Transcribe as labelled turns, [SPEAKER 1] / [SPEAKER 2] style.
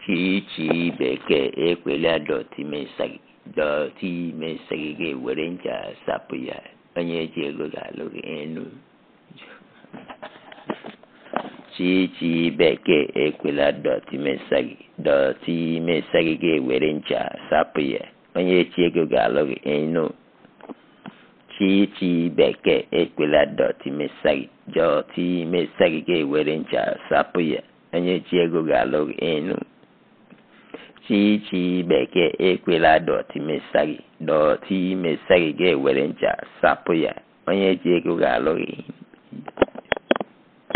[SPEAKER 1] chichi bekee ekwela dọtị mesa gị dọtị mesa gị ga-ewere ncha sapụ ya onye ji ego ga-alụ gị enu chichi bekee ekwela dọtị mesa gị dọtị mesa gị ga-ewere ncha sapụ ya onye ji ego ga-alụ gị enu chichi bekee ekwela dọtị mesa gị dọtị mesa gị ga-ewere ncha sapụ ya onye ji ego ga-alụ gị enu chichi bekee ekwela dọtị mesa gị dọtị mesa gị ga-ewere ncha sapụ ya onye ji ego ga-alụ gị